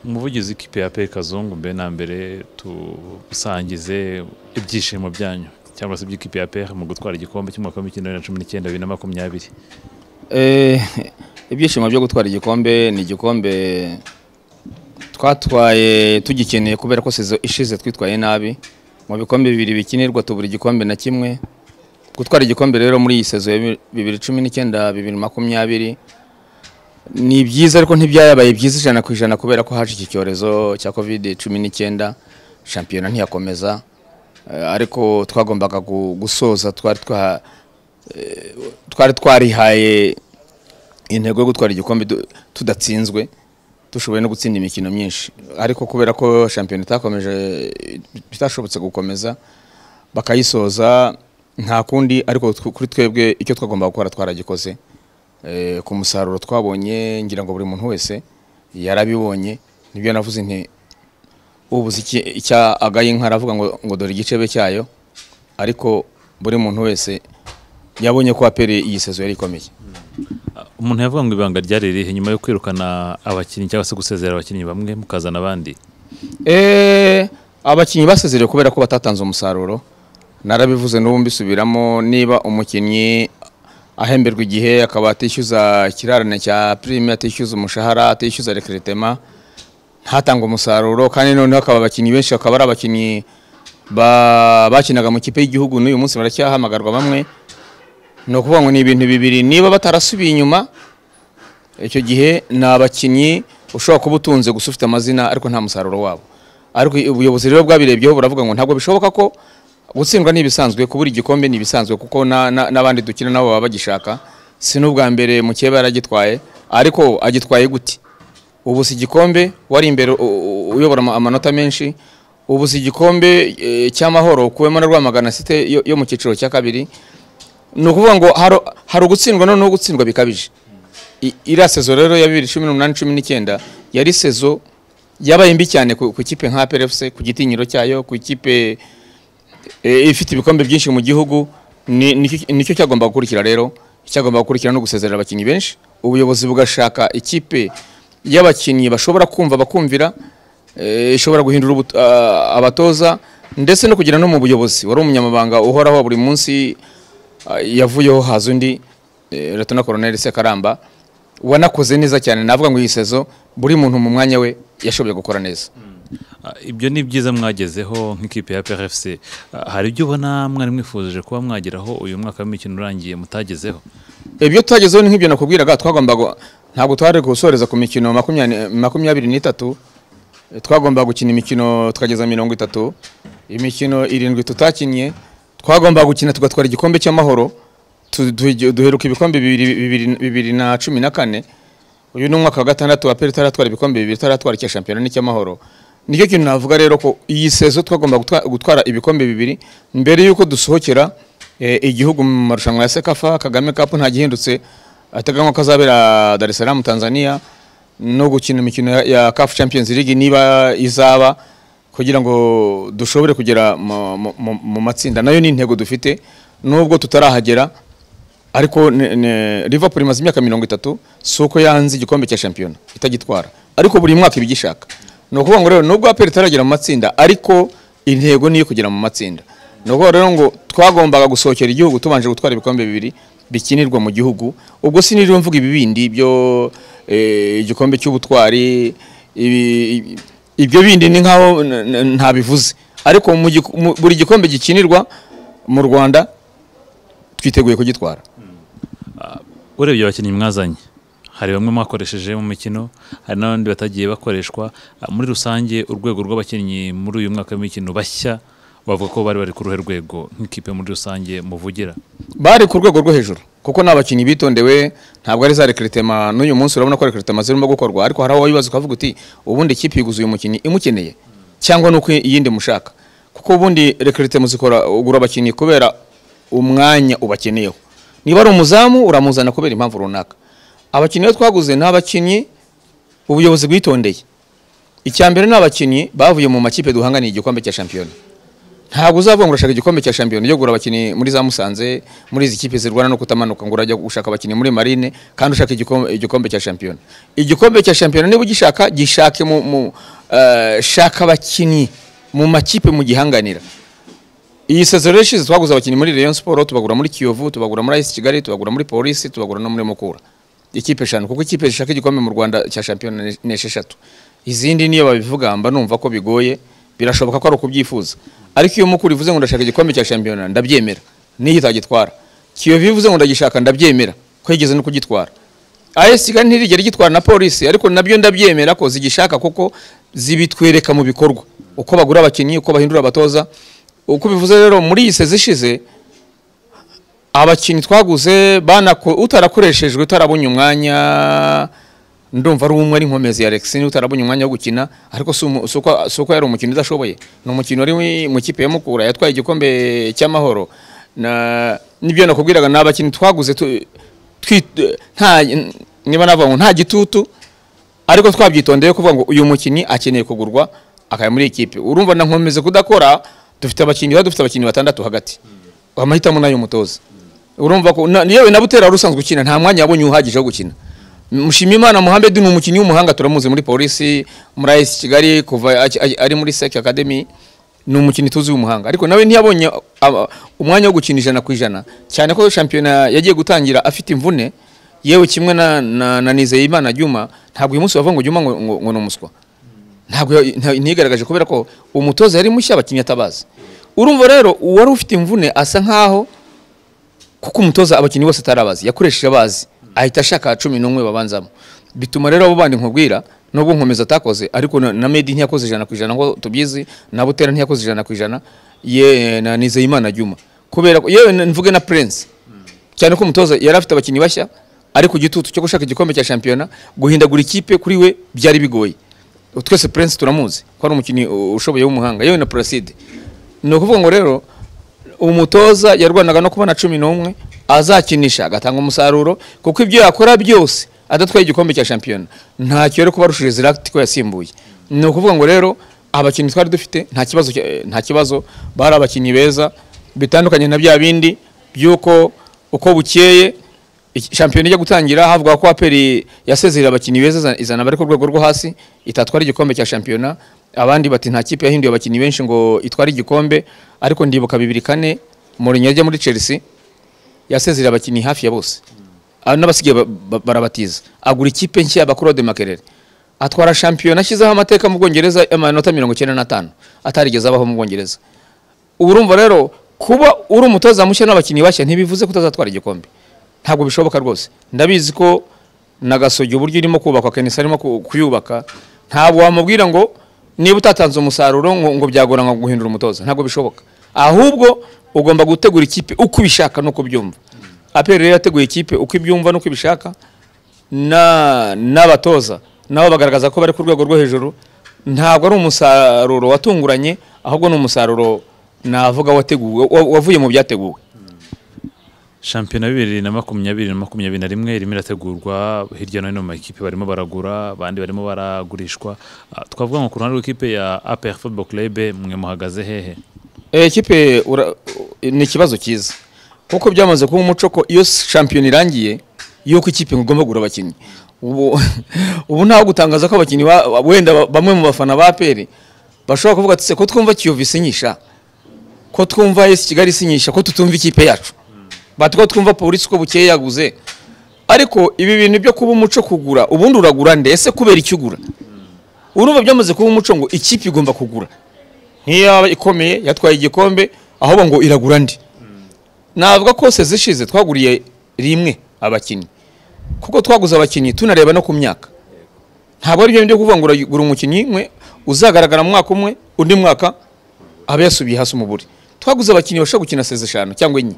umuvugizi w'ikipe ya pe kazungu mbere na mbere tusangize ibyishimo byanyu cyangwa se iby'ikipe ya pe mu gutwara igikombe cy'umwaka w'imikino bibiri na cumi n'icyenda bibiri na makumyabiri ibyishimo byo gutwara igikombe ni igikombe twatwaye tugikeneye kubera ko sezo ishize twitwaye nabi mu bikombe bibiri bikinirwa tubura igikombe na kimwe gutwara igikombe rero muri iyi sezo ya bibiri cumi n'icyenda bibiri makumyabiri ni byiza ariko ntibyarabaye byiza ijana ku ijana kubera ko haje iki cyorezo cya covid cumi n'icyenda shampiyona ntiyakomeza Eh, ariko twagombaga gu- gusoza twari twa- eh, twari twarihaye intego yo gutwara igikombe du- tudatsinzwe dushoboye no gutsinda imikino myinshi ariko kubera ko shampiyona itakomeje itashobotse gukomeza bakayisoza nta kundi ariko tw- kuri twebwe icyo twagombaga gukora twaragikoze Eh, ku musaruro twabonye ngira ngo buri muntu wese yarabibonye nibyo navuze nti ubuze iki- icya agaye inka aravuga ngo ngo dore igicebe cyayo ariko buri muntu wese yabonye ko aperi iyi sezo yari ikomeye umuntu yavuga ngo ibanga ryari ririhe nyuma yo kwirukana abakinnyi cyangwa se gusezera abakinnyi bamwe mukazana abandi Eh, abakinnyi basezerewe kubera ko batatanze umusaruro narabivuze n'ubu mbisubiramo niba umukinnyi ahemberwa igihe akaba atishyuza ikirarane cya prime atishyuza umushahara atishyuza recrutement ntatange umusaruro kandi noneho akaba abakinnyi benshi akaba ari abakinnyi ba- bakinaga mu kipe y'igihugu n'uyu munsi baracyahamagarwa bamwe ni ukuvuga ngo ni ibintu bibiri niba batarasubiye inyuma icyo gihe ni abakinnyi ushobora kuba utunze gusa ufite amazina ariko nta musaruro wabo ariko ubuyobozi rero bwabirebyeho buravuga ngo ntabwo bishoboka ko gutsindwa ni ibisanzwe kubura igikombe ni ibisanzwe kuko na- na- n'abandi dukina nabo baba bagishaka si n'ubwa mbere mukeba yaragitwaye ariko agitwaye gute ubu si igikombe wari imbere u- u- uyobora ama- amanota menshi ubu si igikombe eh, cy'amahoro kuwemo na rwamagana site yo- yo mu cyiciro cya kabiri ni ukuvuga ngo haro- hari ugutsindwa noneho gutsindwa bikabije I- iriya sezo rero ya bibiri cumi n'umunani cumi n'icyenda yari sezo yabaye mbi cyane ku ku ikipe nka PRFC ku gitinyiro cyayo ku ikipe eh, ifite ibikombe byinshi mu gihugu ni- nicyo nicyo cyagomba gukurikira rero cyagomba gukurikira no gusezerera abakinnyi benshi ubuyobozi bugashaka ikipe y'abakinnyi bashobora kumva bakumvira eh, ishobora guhindura ubu- ah, abatoza ndetse no kugira no mu buyobozi wari umunyamabanga uhoraho wa buri munsi ah, yavuyeho haza undi eh, Lt Colonel Sekaramba wanakoze neza cyane navuga ngo iyi sezo buri muntu mu mwanya we yashoboye gukora neza Ah, ibyo ni byiza mwagezeho nk'ikipe ya PRFC Ah, hari ibyo ubona mwari mwifujije kuba mwageraho uyu mwaka w'imikino urangiye mutagezeho ibyo twagezeho ni nk'ibyo nakubwiraga twagombaga ntabwo twari gusoreza ku mikino makumyabiri makumyabiri n'itatu twagombaga gukina imikino tukageza mirongo itatu imikino irindwi tutakinnye twagombaga gukina tugatwara igikombe cy'amahoro tu- duhe- duheruka ibikombe bibiri- bibiri- bibiri na cumi na kane uyu ni umwaka wa gatandatu aperi itaratwara ibikombe bibiri itaratwara icya shampiyona n'icy'amahoro nicyo kintu navuga rero ko iyi sezo twagomba gutwa- gutwara ibikombe bibiri mbere y'uko dusohokera eh, igihugu mu marushanwa ya sekafa kagame cup ntagihindutse ateganywa ko azabera dar es salaam tanzania no gukina imikino ya- ya caf champions league niba izaba kugira ngo dushobore kugera mu- mu- mu mu matsinda nayo ni intego dufite nubwo tutarahagera ariko ne- ne- Liverpool imaze imyaka mirongo itatu si uko yanze igikombe cya shampiyona itagitwara ariko buri mwaka iba igishaka ni ukuvuga ngo rero nubwo aperi itaragera mu matsinda ariko intego ni iyo kugera mu matsinda ni ukuvuga rero ngo twagombaga gusohokera igihugu tubanje gutwara ibikombe bibiri bikinirwa mu gihugu ubwo siniriwe mvuga ibibindi byo eh, igikombe cy'ubutwari ibi- ibyo bindi ni nkaho n- n- ntabivuze ariko mu giku- mu- buri gikombe gikinirwa mu rwanda twiteguye kugitwara urebye abakinnyi mwazanye hari bamwe mwakoresheje mu mikino hari n'abandi batagiye bakoreshwa Ah, muri rusange urwego rw'abakinnyi muri uyu mwaka w'imikino bashya bavuga ko bari bari ku ruhe rwego nk'ikipe muri rusange muvugira bari ku rwego rwo hejuru kuko ni abakinnyi bitondewe ntabwo ari za rekretema n'uyu munsi urabona ko rekretema zirimo gukorwa ariko hari aho wibaza ukavuga uti ubundi ikipe yiguze uyu mukinnyi imukeneye cyangwa ni uko iyindi mushaka kuko ubundi rekretema zikora ugura abakinnyi kubera umwanya ubakeneyeho niba ari umuzamu uramuzana kubera impamvu runaka abakinnyi bo twaguze ni abakinnyi ubuyobozi bwitondeye icya mbere ni abakinnyi bavuye mu makipe duhanganiye igikombe cya shampiyona ntabwo uzavuga ngo urashaka igikombe cya shampiyona ujya kugura abakinnyi muri za musanze muri izi kipe zirwana no kutamanuka ngo urajya gushaka abakinnyi muri marine kandi ushaka igikombe, igikombe cya shampiyona igikombe cya shampiyona niba ugishaka gishake mu, mu eh, shaka abakinnyi mu makipe mugihanganira iyi sezoro yashize twaguze abakinnyi muri Rayon Sport tubagura muri Kiyovu tubagura muri AS Kigali tubagura muri Police tubagura no muri Mukura ikipe eshanu kuko ikipe zishaka igikombe mu Rwanda cya shampiyona ni- ni esheshatu izindi niyo babivuga mba numva ko bigoye birashoboka ko ari ukubyifuza ariko iyo Mukura ivuze ngo ndashaka igikombe cya shampiyona ndabyemera niyo itagitwara Kiyovu ivuze ngo ndagishaka ndabyemera ko yigeze no kugitwara AS Kigali ntirigera igitwara na polisi ariko nabyo ndabyemera ko zigishaka kuko zibitwereka mu bikorwa uko bagura abakinnyi uko bahindura abatoza uko bivuze rero muri iyi sezi ishize abakinnyi twaguze banako- utarakoreshejwe utarabonye umwanya ndumva ari umwe ari nkomezi ya Alexine utarabonye umwanya wo gukina ariko si umu- si uko si uko yari umukino udashoboye ni umukino wari wi- mu kipe ya Mukura yatwaye igikombe cy'amahoro na nibyo nakubwiraga ni abakinnyi twaguze tu- twi- nta niba navuga ngo nta gitutu ariko twabyitondeye kuvuga ngo uyu mukinnyi akeneye kugurwa akajya muri ikipe urumva na nkomeze kudakora dufite abakinnyi baba dufite abakinnyi batandatu hagati amahitamo nayo umutoza urumva ko na- yewe na butera wari usanzwe ukina nta mwanya yabonye uhagije wo gukina Mushimiyimana Mohamed ni umukinnyi w'umuhanga turamuzi muri polisi muri AS Kigali kuva aki- aki- ari muri Sec Academy ni umukinnyi tuzi w'umuhanga ariko nawe ntiyabonye aba- umwanya wo gukina ijana ku ijana cyane ko shampiyona yagiye gutangira afite imvune yewe kimwe na, na, na Nizeyimana Juma ntabwo uyu munsi bavuga ngo Juma ngo, ngo, ngo ni umuswa ntabwo ya- nta- ntiyigaragaje kubera ko umutoza yari mushya abakinnyi atabazi urumva rero uwari ufite imvune asa nkaho kuko umutoza abakinnyi bose atarabazi yakoresheje abazi ahita ashaka cumi n'umwe babanzamo bituma rero abo bandi nkubwira nubwo nkomeza atakoze ariko na, na medi ntiyakoze ijana ku ijana ngo tubyizi na butera ntiyakoze ijana ku ijana ye na nizeyimana juma kubera ko yewe na- mvuge na prince cyane ko umutoza yari afite abakinnyi bashya ariko igitutu cyo gushaka igikombe cya shampiyona guhindagura ikipe kuri we byari bigoye twese prince turamuzi ko ari umukinnyi uh, ushoboye w'umuhanga yewe na placide ni ukuvuga ngo rero umutoza yarwanaga no kubona cumi n'umwe azakinisha agatanga umusaruro kuko ibyo yakora byose adatwaye igikombe cya shampiyona ntacyo yari kuba arushije ziragiti ko yasimbuye ni ukuvuga ngo rero abakinnyi twari dufite nta kibazo cya- eh, nta kibazo bari abakinnyi beza bitandukanye na bya bindi by'uko uko bukeye iki- shampiyona ijya gutangira havuga ko aperi yasezerera abakinnyi beza iza- izana abari ku rwego rwo hasi itatwara igikombe cya shampiyona abandi bati nta kipe yahinduye abakinnyi benshi ngo itware igikombe ariko ndibuka bibiri kane Mourinho ajya muri Chelsea yasezerera abakinnyi hafi ya bose Ah, n'abasigaye ba- ba- barabatiza agura ikipe nshya y'abakurode makerere atwara shampiyona ashyizeho amateka mu Bwongereza amanota mirongo icyenda n'atanu atarigeze abaho mu Bwongereza ubu urumva rero kuba uri umutoza mushya n'abakinnyi bashya ntibivuze ko utazatwara igikombe ntabwo bishoboka rwose ndabizi ko na gasogi uburyo irimo kubakwa kenisi arimo ku- kuyubaka ntabwo wamubwira ngo niba utatanze umusaruro ngo, ngo byagorana guhindura umutoza ntabwo bishoboka ahubwo ugomba gutegura ikipe uko ubishaka n'uko ubyumva aperi rero yateguye ikipe uko ibyumva n'uko ibishaka na- n'abatoza nabo bagaragaza ko bari ku rwego rwo hejuru ntabwo ari umusaruro watunguranye ahubwo ni umusaruro navuga wateguwe wa- wavuye mu byateguwe shampiyona bibiri na makumyabiri na makumyabiri na rimwe irimo irategurwa hirya no hino mu makipe barimo baragura abandi barimo baragurishwa Ah, twavuga ngo ku ruhande rw'ikipe ya APR Football Club mwe muhagaze hehe Eh, Ikipe ura- ni ikibazo cyiza kuko byamaze kuba umuco ko iyo shampiyona irangiye yuko ikipe ngo igomba kugura abakinnyi ubu ubu ntaho gutangaza ko abakinnyi ba- wenda ba- bamwe mu bafana ba APR bashobora kuvuga ati "Se ko twumva Kiyovu isinyisha ko twumva AS Kigali isinyisha ko tutumva ikipe yacu bati ko twumva polisi ko bukeye yaguze ariko ibi bintu byo kuba umuco kugura ubundi uragura nde ese kubera icyo ugura urumva byamaze kuba umuco ngo ikipe igomba kugura nk'iyo yaba ikomeye yatwaye igikombe ahubwo ngo iragura ndi navuga ko sezi ishize twaguriye rimwe abakinnyi kuko twaguze abakinnyi tunareba no ku myaka ntabwo ari byo byo kuvuga ngo uragura umukinnyi umwe uzagaragara mu mwaka umwe undi mwaka aba yasubiye hasi umuburi twaguze abakinnyi bashobora gukina sezi eshanu cyangwa enye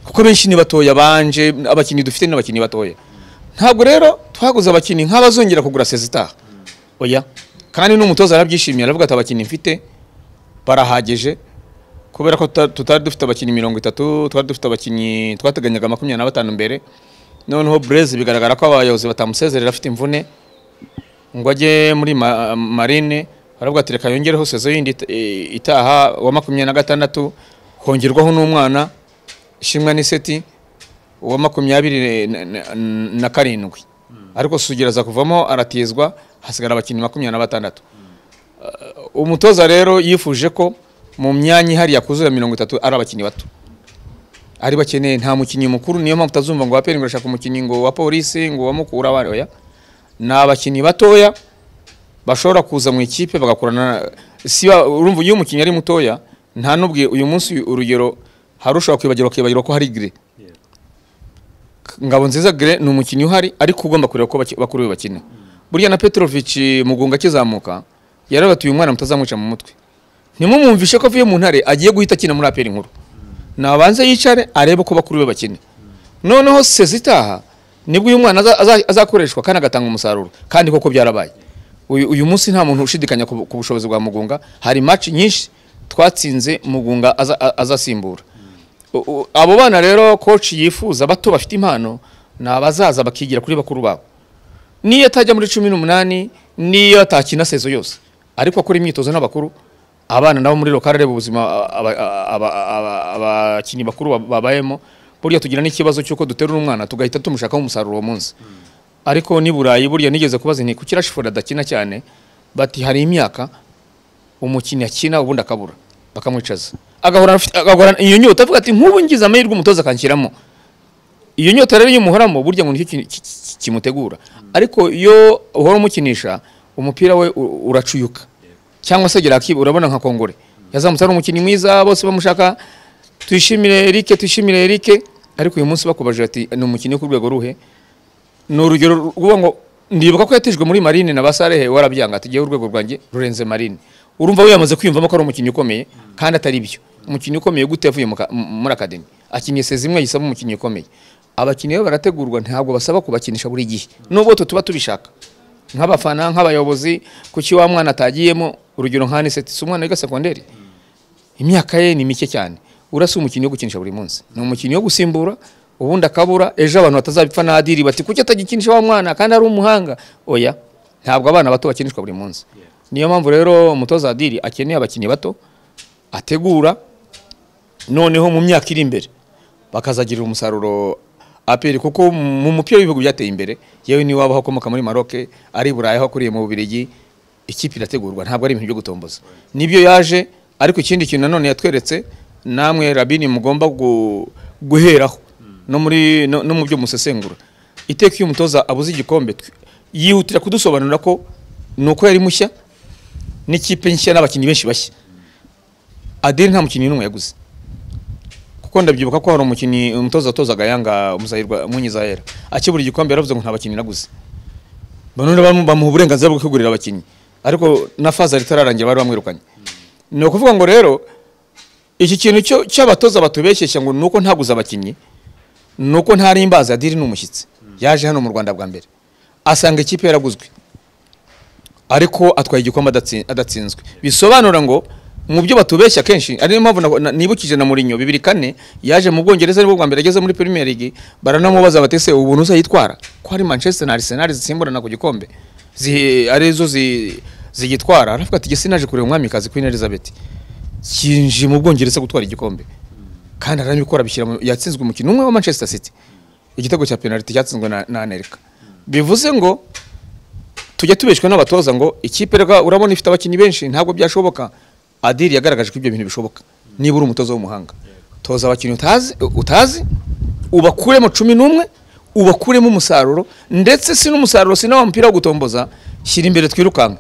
kuko benshi ni batoya banje abakinnyi dufite ni abakinnyi batoya ntabwo rero twaguze abakinnyi nk'abazongera kugura sezi itaha oya kandi n'umutoza arabyishimiye aravuga ati abakinnyi mfite barahagije kubera ko tuta- tutari dufite abakinnyi mirongo itatu twari dufite abakinnyi twateganyaga makumyabiri na batanu mbere noneho burezi bigaragara ko abayobozi batamusezerera afite imvune ngo ajye muri ma- marine baravuga ati reka yongereho sezo yindi it- i- itaha wa makumyabiri na gatandatu hongerwaho n'umwana ishimwa n'iseti uwa makumyabiri na- na- na karindwi ariko sugira aza kuvamo aratizwa hasigara abakinnyi makumyabiri na batandatu Uh, umutoza rero yifuje ko mu myanya ihari yakuzura mirongo itatu ari abakinnyi bato ari bakeneye nta mukinnyi mukuru niyo mpamvu utazumva ngo waperi ngo urashaka umukinnyi ngo wa polisi ngo wa mukura wa oya ni abakinnyi batoya bashobora kuza mu ikipe bagakorana si ba- urumva iyo umukinnyi ari mutoya nta n'ubwiye uyu munsi urugero hari ushobora kwibagirwa kwibagirwa ko hari gire ngabo nziza gire ni umukinnyi uhari ariko ugomba kureba ko baki- bakuru be bakina burya na petrovic mugunga akizamuka yarabatuye umwana mutazamwica mu mutwe ntimumumvishe ko avuye mu ntare agiye guhita akina muri aperi nkuru nabanze yicare arebe ko bakuru be bakina noneho sezi itaha nibwo uyu mwana aza- aza- azakoreshwa kandi agatanga umusaruro kandi koko byarabaye uyu uyu munsi nta muntu ushidikanya ku bu- ku bushobozi bwa mugunga hari match nyinshi twatsinze mugunga aza- a- azasimbura U- u- abo bana rero coach yifuza bato bafite impano ni abazaza bakigira kuri bakuru babo niyo atajya muri cumi n'umunani niyo atakina sezo yose ariko akora imyitozo n'abakuru abana nabo muri lokale areba ubuzima aba- aba- aba- abakinnyi bakuru ba- babayemo burya tugira n'ikibazo cy'uko duterura umwana tugahita tumushakaho umusaruro uwo munsi ariko n'i burayi burya nigeze kubaza nti kuki rashiford adakina cyane bati hari imyaka umukinnyi akina ubundi akabura bakamwicaza agahorana afite- agahorana iyo nyota avuga ati nk'ubu ngize amahirwe umutoza akanshyiramo iyo nyota rero iyo umuhoramo burya ngo nicyo ki- ki- ki- kimutegura ariko iyo uhora umukinisha umupira we u- uracuyuka cyangwa se agira akiba urabona nka kongore yazamutse ari umukinnyi mwiza bose bamushaka twishimire Eric twishimire Eric ariko uyu munsi bakubaje ati ni umukinnyi wo ku rwego ruhe ni urugero rw'uwo ngo ndibuka ko yatijwe muri marine na basarehe warabyanga ati ngewe urwego rwanjye rurenze marine urumva we yamaze kwiyumvamo ko ari umukinnyi ukomeye kandi atari byo umukinnyi ukomeye gute yavuye mu ka- mu- muri akademi akinnye sezi imwe yisaba umukinnyi ukomeye abakinnyi be barategurwa ntabwo basaba kubakinisha buri gihe nubwo twe tuba tubishaka nk'abafana nk'abayobozi kuki wa mwana atagiyemo urugero nka aniseti si umwana wiga sekonderi imyaka ye ni mike cyane urasa umukinnyi wo gukinisha buri munsi ni umukinnyi wo gusimbura ubundi akabura ejo abantu batazabipfa n'adiri bati kuki atagikinisha wa mwana kandi ari umuhanga oya ntabwo abana bato bakinishwa buri munsi niyo mpamvu rero umutoza adiri akeneye abakinnyi bato ategura noneho mu myaka iri imbere bakazagirira umusaruro aperi kuko mu mupira w'ibihugu byateye imbere yewe niwe waba akomoka muri Maroc ari i Burayi aho akuriye mu Bubiligi ikipe irategurwa ntabwo ari ibintu byo gutomboza nibyo yaje ariko ikindi kintu nanone yatweretse namwe Rabini mugomba gu- guheraho no muri no, no mu byo musesengura iteka iyo umutoza abuze igikombe tw- yihutira kudusobanurira ko nuko yari mushya n'ikipe nshya n'abakinnyi benshi bashya Adel nta mukinnyi n'umwe yaguze kuko ndabyibuka ko hari umukinnyi umutoza watozaga yanga umuzahirwa Munyizaera akibura igikombe yaravuze ngo nta bakinnyi naguze none bamu- bamuha uburenganzira bwo kwigurira abakinnyi ariko na faza ritararangira bari bamwirukanye ni ukuvuga ngo rero iki kintu cyo cy'abatoza batubeshyeshya ngo nuko ntaguze abakinnyi nuko ntari imbaza diri ni umushyitsi yaje hano mu Rwanda bwa mbere asanga ikipe yaraguzwe ariko atwaye igikombe adatsi- adatsinzwe bisobanura ngo mu byo batubeshya kenshi ari niyo mpamvu na- na- nibukije na Mourinho bibiri kane yaje mu Bwongereza aribwo bwa mbere ageze muri Premier League baranamubaza bati se ubuntu uzayitwara ko hari Manchester na Arsenal zisimburana ku gikombe zi arizo zi zigitwara aravuga ati gese naje kureba umwamikazi Queen Elizabeth kinjiye mu Bwongereza gutwara igikombe kandi arabikora bishyira mu- yatsinzwe umukino umwe wa Manchester City igitego cya penalty cyatsinzwe na, na Anelka bivuze ngo tujya tubeshwa n'abatoza ngo ikipe rega urabona ifite abakinnyi benshi ntabwo byashoboka adiri yagaragaje ko ibyo bintu bishoboka niba uri umutoza w'umuhanga toza abakinnyi utazi utazi ubakuremo cumi n'umwe ubakuremo umusaruro ndetse si n'umusaruro si n'awa mupira wo gutomboza shyira imbere twirukanka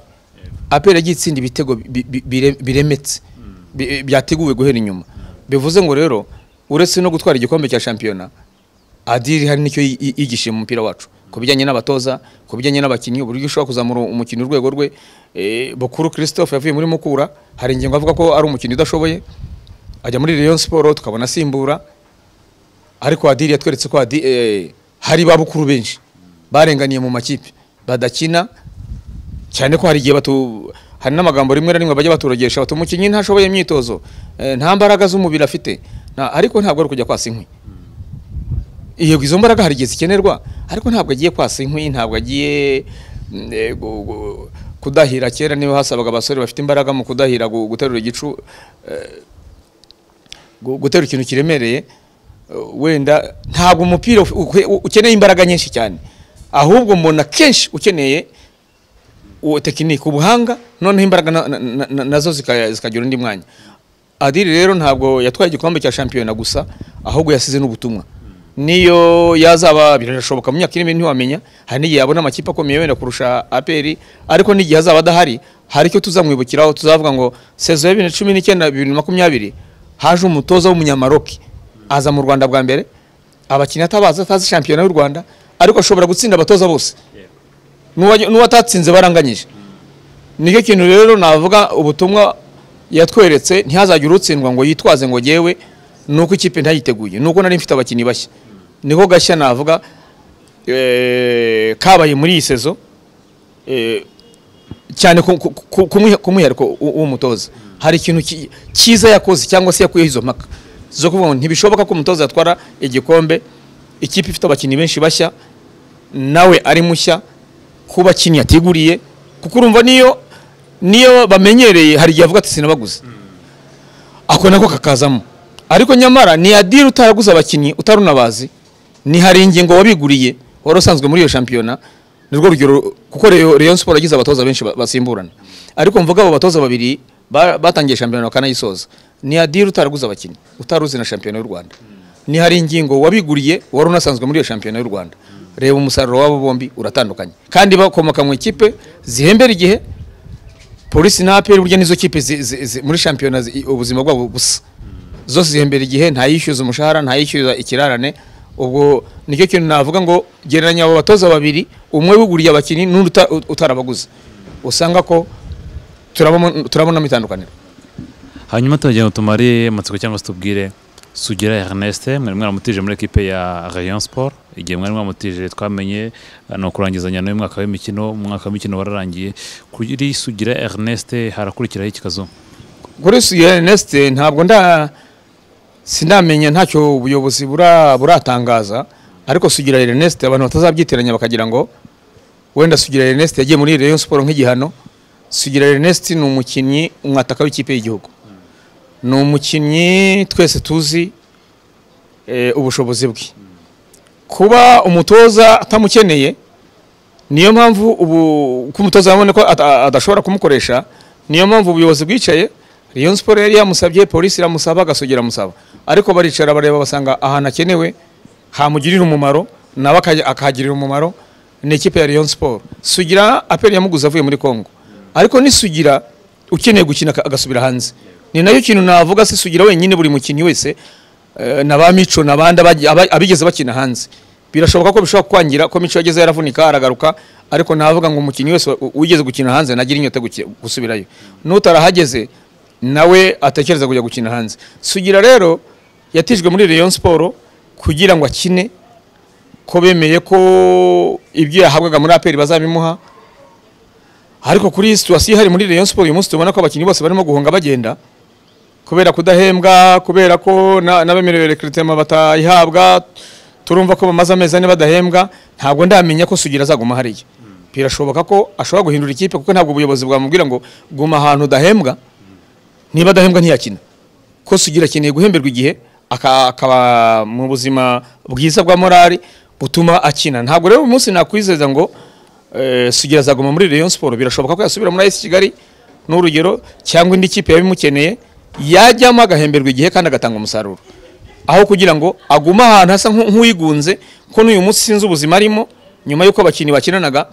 apera yagiye itsinda ibitego bi- bi- bire- biremetse bi- byateguwe guhera inyuma bivuze ngo rero uretse no gutwara igikombe cya shampiyona adiri hari nicyo yi- yi- yigishije mu mupira wacu ku bijyanye n'abatoza ku bijyanye n'abakinnyi uburyo ushobora kuzamura umukino urwego rwe Eh, bukuru christophe yavuye muri mukura hari ingingo avuga ko ari umukinnyi udashoboye ajya muri rayon siporo tukabona asimbura ariko adiri yatweretse ko Adi- eh, hari ba bukuru benshi barenganiye mu makipe badakina cyane ko hari igihe batu hari n'amagambo rimwe na rimwe bajya baturogesha bati umukinnyi ntashoboye imyitozo eh, nta mbaraga z'umubiri afite Na- ariko ntabwo ari kujya kwasa inkwi yego izo mbaraga hari igihe zikenerwa ariko ntabwo agiye kwasa inkwi ntabwo agiye mm, eh, gu- gu- kudahira kera niho hasabaga abasore bafite imbaraga mu kudahira gu- guterura igicu eh, gu- guterura ikintu kiremereye eh, wenda ntabwo umupira uf- ukwe- ukeneye imbaraga nyinshi cyane ahubwo mbona kenshi ukeneye uwo tekinike ubuhanga noneho imbaraga na- na- na- na- nazo zika- zikagira undi mwanya adiri rero ntabwo yatwaye igikombe cya shampiyona gusa ahubwo yasize n'ubutumwa niyo yazaba birashoboka mu myaka iri imbere ntiwamenya hari n'igihe yabona amakipe akomeye wenda kurusha aperi ariko n'igihe azaba adahari hari icyo tuzamwibukiraho tuzavuga ngo sezo ya bibiri na cumi n'icyenda bibiri na makumyabiri haje umutoza w'umunyamaroki aza mu rwanda bwa mbere abakinnyi atabaza atazi shampiyona y'u rwanda ariko ashobora gutsinda abatoza bose n'uwa- n'uwatatsinze baranganyije nicyo kintu rero navuga ubutumwa yatweretse ntihazagire utsindwa ngo yitwaze ngo yewe ni uko ikipe ntayiteguye ni uko nari mfite abakinnyi bashya niko gashya navuga eh, kabaye muri iyi sezo eh, cyane ku- ku- ku- kumwiha- k'umwihariko w'u- w'umutoza hari ikintu ki- cyiza yakoze cyangwa se yakuyeho izo mpaka zo kuvuga ngo ntibishoboka ko umutoza yatwara igikombe ikipe ifite abakinnyi benshi bashya nawe ari mushya kuba kinyi yatiguriye kuko urumva niyo niyo bamenyereye hari igihe avuga ati sinabaguze ako nako kakazamo ariko nyamara ni adiri utaraguze abakinnyi utarunabazi ni hari ingingo wabiguriye wari usanzwe muri iyo shampiyona ni rwo rugero kuko Rayo- Rayon Sport yagize abatoza benshi ba- basimburana ariko mvuga abo batoza babiri ba- batangiye shampiyona bakanayisoza ni adiri utaraguze abakinnyi utaruzi na shampiyona y'u Rwanda ni hari ingingo wabiguriye wari unasanzwe muri iyo shampiyona y'u Rwanda reba umusaruro w'abo bombi uratandukanye kandi bakomoka mu ikipe zihembera igihe polisi na aperi burya nizo kipe zi- zi- zi- muri shampiyona zi- ubuzima bwabo busa zose zihembera igihe ntayishyuza umushahara ntayishyuza ikirarane ubwo nicyo kintu navuga ngo gereranya abo batoza babiri umwe wiguriye abakinnyi n'undi uta- utarabaguze usanga ko turabamo- turabonamo itandukaniro hanyuma turagenda tumare amatsiko cyangwa se tubwire sugira Ernest mwari mwaramutije muri ekipe ya Rayon Sport igihe mwari mwamutije twamenye eh, ni ukurangizanya n'uyu mwaka w'imikino umwaka w'imikino wararangiye kuri sugira Ernest harakurikiraho ikibazo kuri suye nesite ntabwo nda sinamenya ntacyo ubuyobozi bura- buratangaza ariko sugira Ernest abantu batazabyitiranya bakagira ngo wenda sugira Ernest yagiye muri Rayon Sport nk'igihano sugira Ernest ni umukinnyi umwataka w'ikipe y'igihugu ni umukinnyi twese tuzi eh, ubushobozi bwe kuba umutoza atamukeneye niyo mpamvu ubu ko umutoza yabonye ko ata- adashobora kumukoresha niyo mpamvu ubuyobozi bwicaye Rayon Sport yari yamusabye polisi iramusaba agasugera amusaba ariko baricara bareba basanga ahantu akenewe hamugirira umumaro nawe akaja- akahagirira umumaro ni ikipe ya Rayon Sport sugira apeli yamuguze avuye muri Congo ariko ni sugira ukeneye gukina aka- agasubira hanze ni nayo kintu navuga se sugira wenyine buri mukinnyi wese eh, na ba mico n'abandi abaji- aba- abigeze bakina hanze birashoboka ko bishobora kwangira ko mico yageze yaravunika aragaruka ariko navuga ngo umukinnyi wese u- wigeze gukina hanze nagira inyota yo guki- gusubirayo n'utarahageze nawe atekereza kujya gukina hanze sugira rero yatijwe muri Rayon Sport kugira ngo akine ko bemeye ko ibyo yahabwaga muri APR bazabimuha ariko kuri iyi situwasiyo ihari muri Rayon Sport uyu munsi tubona ko abakinnyi bose barimo guhunga bagenda kubera kudahembwa kubera ko na- n'abemerewe rekiritema batayihabwa turumva ko bamaze amezi ane badahembwa ntabwo ndamenya ko sugira azaguma hariya birashoboka ko ashobora guhindura ikipe kuko ntabwo ubuyobozi bwamubwira ngo guma ahantu udahembwa niba adahembwa ntiyakina ko sugira akeneye guhemberwa igihe aka- akaba mu buzima bwiza bwa morali butuma akina ntabwo rero uyu munsi nakwizeza ngo eh, sugira azaguma muri Rayon Sport birashoboka ko yasubira muri AS Kigali n'urugero cyangwa indi kipe yabimukeneye yajyamo agahemberwa igihe kandi agatanga umusaruro aho kugira ngo agume ahantu hasa nk'u- nk'uwigunze ko n'uyu munsi sinzi ubuzima arimo nyuma y'uko abakinnyi bakinanaga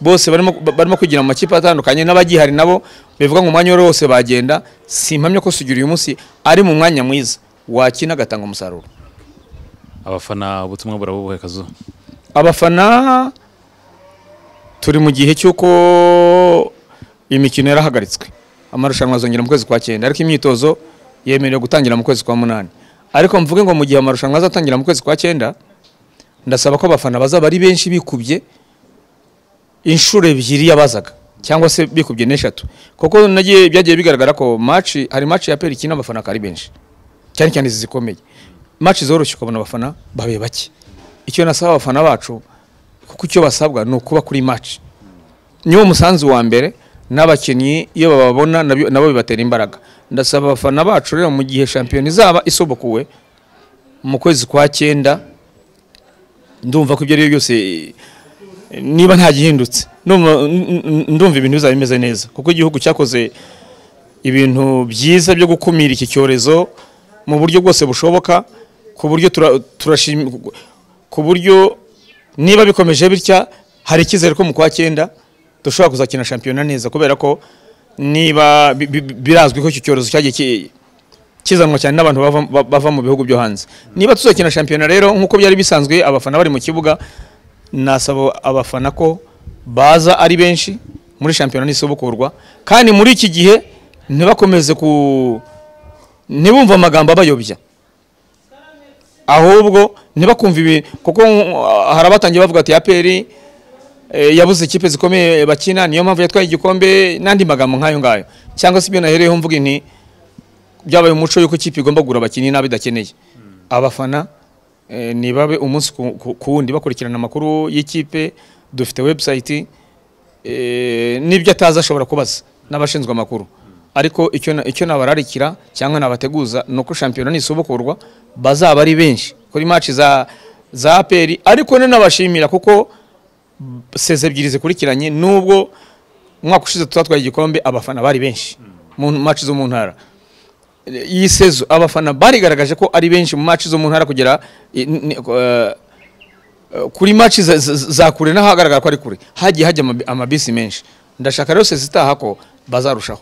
bose barimo, ba- barimo kwigira mu makipe atandukanye n'abagihari nabo bivuga ngo umwanya wari wose bagenda simpamya ko sugira uyu munsi ari mu mwanya mwiza wakina agatanga umusaruro abafana ubutumwa burabubuhe kazo abafana turi mu gihe cy'uko imikino yarahagaritswe amarushanwa azongera mu kwezi kwa cyenda ariko imyitozo yemerewe gutangira mu kwezi kwa munani ariko mvuge ngo mu gihe amarushanwa azatangira mu kwezi kwa cyenda ndasaba ko abafana bazaba ari benshi bikubye inshuro ebyiri yabazaga cyangwa se bikubye n'eshatu kuko nagiye byagiye bigaragara ko maci hari maci ya peri ikina abafana akaba ari benshi cyane cyane izi zikomeye maci zoroshye ukabona abafana babe bake icyo nasaba abafana bacu kuko icyo basabwa ni ukuba kuri maci niwo musanzu wa mbere n'abakinnyi iyo bababona nabyo- nabo bibatera imbaraga ndasaba abafana bacu rero mu gihe shampiyona izaba isobokuwe mu kwezi kwa cyenda ndumva ko ibyo ari byo byose eh, niba nta gihindutse ndumva- n- n- ndumva ibintu bizaba bimeze neza kuko igihugu cyakoze ibintu byiza byo gukumira iki cyorezo mu buryo bwose bushoboka ku buryo tura- turashim- ku buryo niba bikomeje bitya hari icyizere ko mu kwa cyenda dushobora kuzakina shampiyona neza kubera ko niba bi- bi- birazwi ko iki cyorezo cyagiye ki- kizanwa cyane n'abantu bava, ba- bava mu bihugu byo hanze niba tuzakina shampiyona rero nk'uko byari bisanzwe abafana bari mu kibuga nasaba abafana ko baza ari benshi muri shampiyona nisibukurwa kandi muri iki gihe ntibakomeze ku ntibumve amagambo abayobya ahubwo ntibakumva ibi kuko uh, hari abatangiye bavuga ati aperi eh, yabuze ikipe zikomeye bakina niyo mpamvu yatwaye igikombe n'andi magambo nk'ayo ngayo cyangwa se ibyo nahereyeho mvuga inti byabaye umuco y'uko ikipe igomba kugura abakinnyi nabi idakeneye abafana eh, nibabe umunsi ku- ku ku wundi bakurikirana amakuru y'ikipe dufite website eh, n'ibyo atazi ashobora kubaza n'abashinzwe amakuru ariko icyo na- icyo nabararikira cyangwa nabateguza ni uko shampiyona nisubukurwa bazaba ari benshi kuri match za za APR ariko nanabashimira kuko seze ebyiri zikurikiranye nubwo umwaka ushize tutatwaye igikombe abafana bari benshi mu match zo mu ntara iyi sezo abafana barigaragaje ko ari benshi mu match zo mu ntara kugera i- ni- ni- eh, kuri match za- za- za kure n'ahagaragara ko ari kure hagiye hajya amabi- amabisi menshi ndashaka rero sezi itaha ko bazarushaho